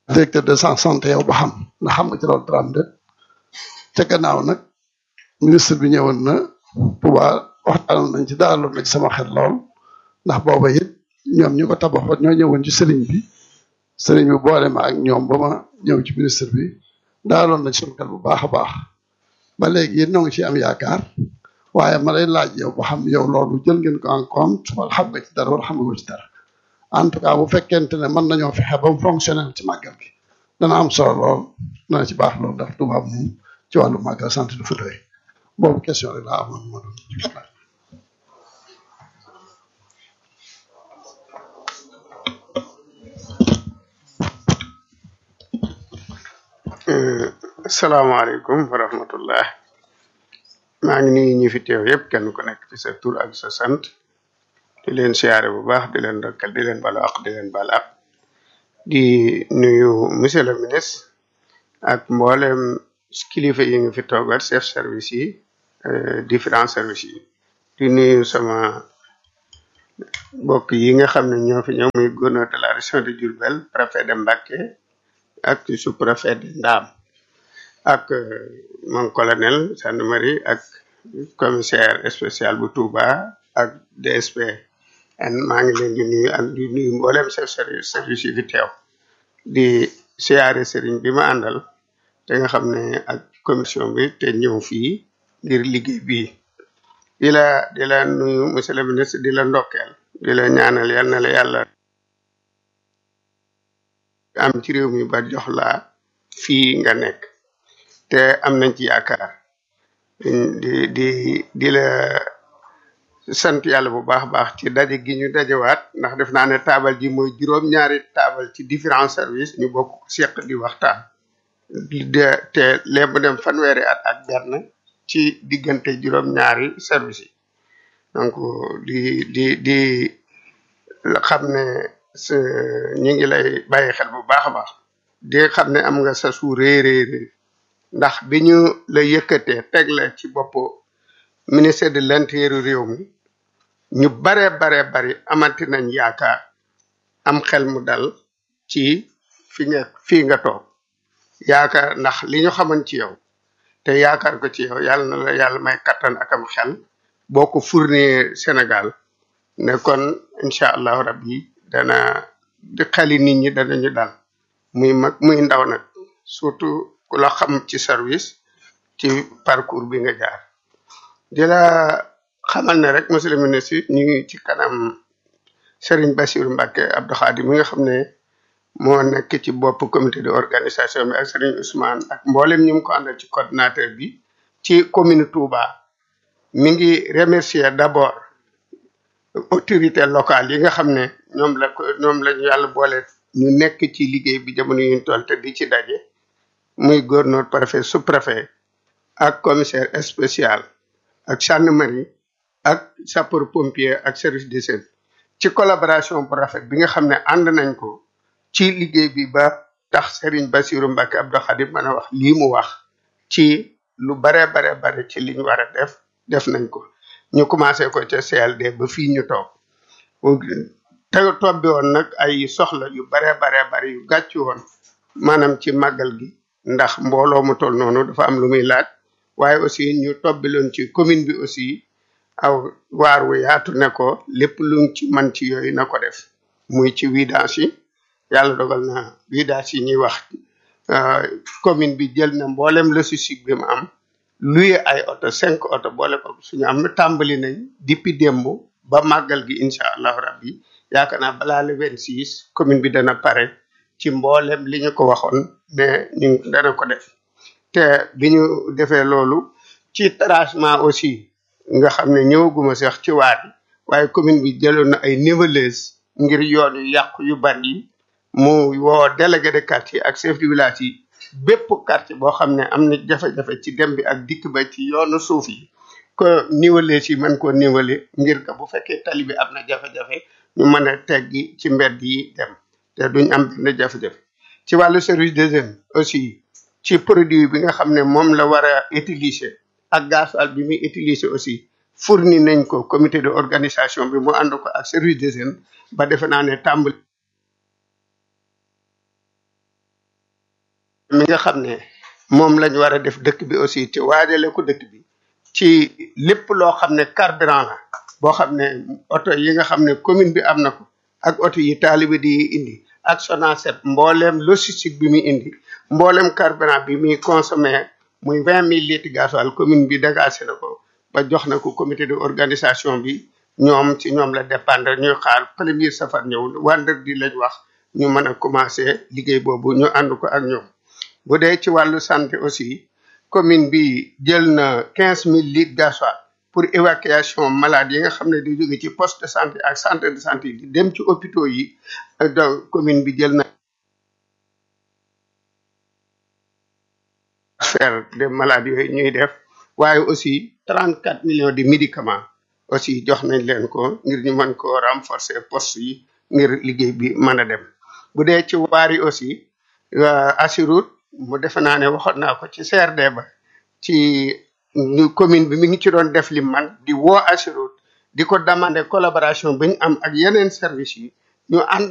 directeur de santé yow ba xam ndax xam nga ci loolu dara de ca gannaaw nag ministre bi ñëwoon na Touba waxtaanoon nañ ci daaloon na ci sama xel lool ndax booba it ñoom ñu ko tabaxoon ñoo ñëwoon ci sëriñ bi sëriñ bi boole ma ak ñoom ba ma ñëw ci ministre bi daaloon na ci sama xel bu baax a baax ba léegi it ñoo ngi ci am yaakaar waaye ma lay laaj yow ba xam yow loolu jël ngeen ko en compte wala xam nga ci dara wala xam nga ci dara en tout cas bu fekkente ne mën nañoo fexe ba mu fonctionnel ci màggal gi dana am solo lool dana ci baax lool ndax Touba moom ci wàllu màggal sant du fa doy boobu question rek laa amoon ma doon asalaamaaleykum wa rahmatullah maa ngi nuyu ñi fi teew yëpp kenn ku nekk ci sa tur ak sa sant di leen siyaare bu baax di leen rakkal di leen balu ak di leen bal ak di nuyu monsieur le ministre ak mboolem kilifa yi nga fi toogal chef service yi différents services yi di nuyu sama mbokk yi nga xam ne ñoo fi ñëw muy gouverneur de la région de Diourbel préfet de Mbacké ak sous-préfet de Ndam ak mon colonel gendarmerie ak commissaire spécial bu Touba ak DSP en maa ngi leen di nuyu ak di nuyu mboolem chef service service yi fi teew di siyaare sëriñ bi ma àndal te nga xam ne ak commission bi te ñëw fii ngir liggéey bii di la di la nuyu monsieur le ministre di la ndokkeel di la ñaanal yal na la yàlla am ci réew mi ba jox la fii nga nekk te am nañ ci yaakaar di di di la sant yàlla bu baax baax ci daje gi ñu dajewaat ndax def naa ne taabal ji mooy juróom-ñaari taabal ci différents services ñu bokk seq di waxtaan de te léegi mu dem fanweeri at ak benn ci diggante juróom-ñaari service yi donc di di di xam ne ñu ngi lay bàyyi xel bu baax a baax di xam ne am nga sa su réeréeré ndax bi ñu la yëkkatee teg la ci bopp ministère de l'intérieur réew mi ñu bare bare bari amanti nañ yaakaar am xel mu dal ci fi nga fii nga toog yaakaar ndax li ñu xaman ci yow te yaakaar ko ci yow yàlla na la yàlla may kattan ak am xel boo ko fournir Sénégal ne kon incha allahu rabbi dana di xeli nit ñi danañu dal muy mag muy ndaw nag surtout ku la xam ci service ci parcours bi nga jaar di la xamal ne rek monsieur le ministre ñu ngi ci kanam Serigne Bassirou Mbacké Abdou Khadi mi nga xam ne moo nekk ci bopp comité de organisation bi ak Serigne Ousmane ak mboolem ñu ngi ko àndal ci coordinateur bi ci commune Touba mi ngi remercier d'abord autorité locale yi nga xam ne ñoom la ko ñoom la ñu yàlla boole ñu nekk ci liggéey bi jamono yuñ toll te di ci daje muy gouverneur préfet sous préfet ak commissaire spécial ak gendarmerie ak sapeur pompier ak service d'hygiène ci collaboration bu rafet bi nga xam ne ànd nañ ko ci liggéey bi ba tax Serigne Bassirou Mbacké Abdou Khadim mën a wax lii mu wax ci lu bare bare bare ci liñ war a def def nañ ko ñu commencé ko ca CLD ba fii ñu toog te tobbi woon nag ay soxla yu bare bare bare yu gàccu woon maanaam ci màggal gi ndax mbooloo mu toll noonu dafa am lu muy laaj waaye aussi ñu tobbiloon ci commune bi aussi aw waar wu yaatu ne ko lépp luñ ci man ci yooyu na ko def muy ci vidange yi yàlla dogal na vidange yi ñuy wax commune bi jël na mboolem logistique bi mu am luye ay oto cinq oto boole ko suñu am na tàmbali nañ depuis démb ba màggal gi incha allahu rabbi yaakaar naa balaa le vingt six commune bi dana pare ci mboolem li ñu ko waxoon ne ñu dana ko def te bi ñu defee loolu ci tracement aussi nga xam ne ñëwaguma sax ci waat yi waaye commune bi jëloon na ay niveleuse ngir yoon yu yàqu yu bari yi mu woo délégué de quartier ak chef de village yi bépp quartier boo xam ne am na jafe-jafe ci dem bi ak dikk ba ci yoonu suuf yi que niveler si mën koo niveler ngir que bu fekkee tali bi am na jafe-jafe ñu mën a teggi ci mbedd yi dem te duñ am benn jafe-jafe ci wàllu service des jeunes aussi ci produit bi nga xam ne moom la war a utiliser ak gasoil bi muy utiliser aussi fourni nañ ko comité de organisation bi mu ànd ko ak service des jeunes ba defe naa ne tàmbali mi nga xam ne moom lañ war a def dëkk bi aussi te waajale ko dëkk bi ci lépp loo xam ne carburant la boo xam ne oto yi nga xam ne commune bi am na ko ak oto yi taalibe di indi ak Sonacet mbooleem logistique bi muy indi mbooleem carburant bi muy consommé muy vingt mille litres gasoil commune bi dégagé na ko ba jox na ko comité de organisation bi ñoom ci ñoom la dépendre ñuy xaar premier safar ñëw vendredi lañ wax ñu mën a commencé liggéey boobu ñu ànd ko ak ñoom bu dee ci wàllu santé aussi commune bi jël na quinze mille litres gasoil pour évacuation malade yi nga xam ne di jóge ci poste de santé ak centre de santé di dem ci hôpitaux yi donc commune bi jël na transfert de malades yooyu ñuy def waaye aussi trente quatre millions de médicaments aussi jox nañ leen ko ngir ñu mën ko renforcer poste yi ngir liggéey bi mën a dem bu dee ci waar yi aussi Assurut mu defe naa ne waxoon naa ko ci CRD ba ci ñu commune bi mi ngi ci doon def li man di woo Assurut di ko demander collaboration bi ñu am ak yeneen service yi ñu ànd